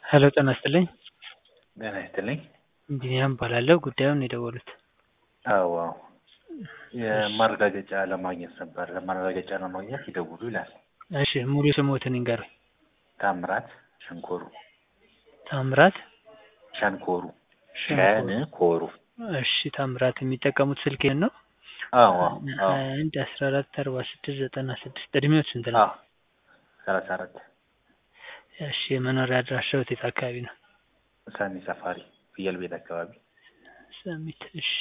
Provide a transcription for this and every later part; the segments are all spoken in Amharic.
ሄሎ ጤና ይስጥልኝ ጤና ይስጥልኝ። ቢኒያም እባላለሁ። ጉዳዩን የደወሉት? አዎ አዎ የማረጋገጫ ለማግኘት ነበር። ለማረጋገጫ ለማግኘት ይደውሉ ይላል። እሺ ሙሉ ስሞትን ይንገሩኝ? ታምራት ሸንኮሩ ታምራት ሸንኮሩ ሸንኮሩ። ሸንኮሩ። እሺ ታምራት የሚጠቀሙት ስልክ ይሄን ነው? አዎ አዎ አዎ አንድ አስራ አራት አርባ ስድስት ዘጠና ስድስት እድሜዎት ስንት ነው? አዎ ሰላሳ አራት እሺ የመኖሪያ አድራሻዎት የት አካባቢ ነው? ሰኒ ሰፋሪ ፍየል ቤት አካባቢ። ሰሚት። እሺ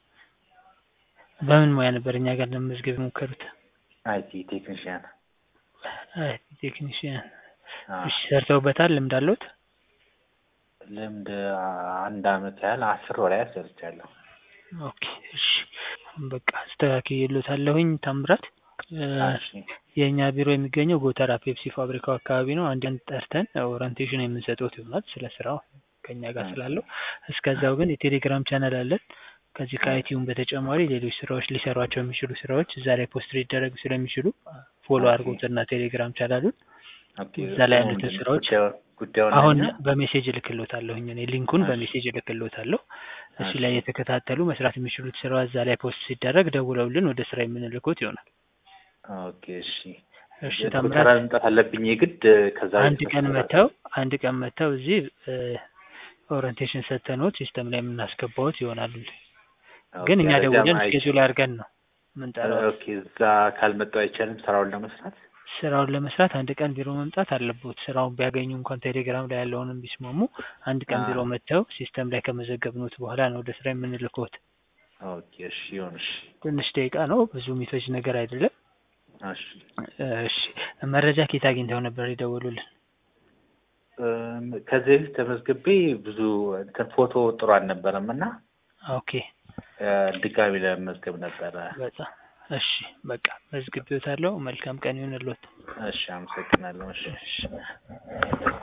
በምን ሙያ ነበር እኛ ጋር ለመመዝገብ የሞከሩት? አይቲ ቴክኒሽያን። አይ ቴክኒሽያን። አዎ እሺ ሰርተውበታል? ልምድ አለዎት? ልምድ አንድ አመት ያህል አስር ወር ያህል ሰርቻለሁ። ኦኬ እሺ በቃ አስተካክዬልዎታለሁኝ ታምራት። እ እሺ የእኛ ቢሮ የሚገኘው ጎተራ ፔፕሲ ፋብሪካው አካባቢ ነው። አንድ ቀን ጠርተን ኦሪንቴሽን የምንሰጥዎት ይሆናል ስለ ስራው ከእኛ ጋር ስላለው። እስከዛው ግን የቴሌግራም ቻናል አለን። ከዚህ ከአይቲውን በተጨማሪ ሌሎች ስራዎች ሊሰሯቸው የሚችሉ ስራዎች እዛ ላይ ፖስት ሊደረጉ ስለሚችሉ ፎሎ ኦኬ። አድርጉትና ቴሌግራም ቻናሉን ኦኬ እዛ ላይ ያሉትን ምንድን ነው ስራዎች ጉዳዩ ጉዳዩን አሁን እና በሜሴጅ እልክልዎታለሁኝ እኔ ሊንኩን እሺ በሜሴጅ እልክልዎታለሁ። እሱ እሺ ላይ የተከታተሉ መስራት የሚችሉት ስራ እዛ ላይ ፖስት ሲደረግ ደውለውልን ወደ ስራ የምንልኮት ይሆናል። ኦኬ እሺ እሺ ጎተራ ታምራት መምጣት አለብኝ የግድ ከዛ አንድ በፊት ቀን መሰራት መተው አንድ ቀን መተው እዚህ ኦሪንቴሽን ሰተንዎት ሲስተም ላይ የምናስገባዎት ይሆናል። ግን ኦኬ እኛ አለዚያም ደውለን አይ ስኬጁል አድርገን ነው የምንጠራዎት። ኦኬ እዛ ካልመጣሁ አይቻልም ስራውን ለመስራት? ስራውን ለመስራት አንድ ቀን ቢሮ መምጣት አለብዎት። ስራውን ቢያገኙ እንኳን ቴሌግራም ላይ ያለውንም ቢስማሙ አንድ ቀን ቢሮ አዎ መጥተው ሲስተም ላይ ከመዘገብንዎት በኋላ ነው ወደ ስራ የምንልክዎት። ኦኬ እሺ ይሁን እሺ ትንሽ ደቂቃ ነው፣ ብዙ የሚፈጅ ነገር አይደለም። እሺ እሺ መረጃ ከየት አግኝተው ነበር የደወሉልን? እም፣ ከዚህ በፊት ተመዝግቤ ብዙ እንትን ፎቶ ጥሩ አልነበረም እና ኦኬ እ፣ ድጋሚ ለመመዝገብ ነበረ። በጣም እሺ፣ በቃ መዝግቤዎታለሁ። መልካም ቀን ይሁንልዎት። እሺ አመሰግናለሁ። እሺ እሺ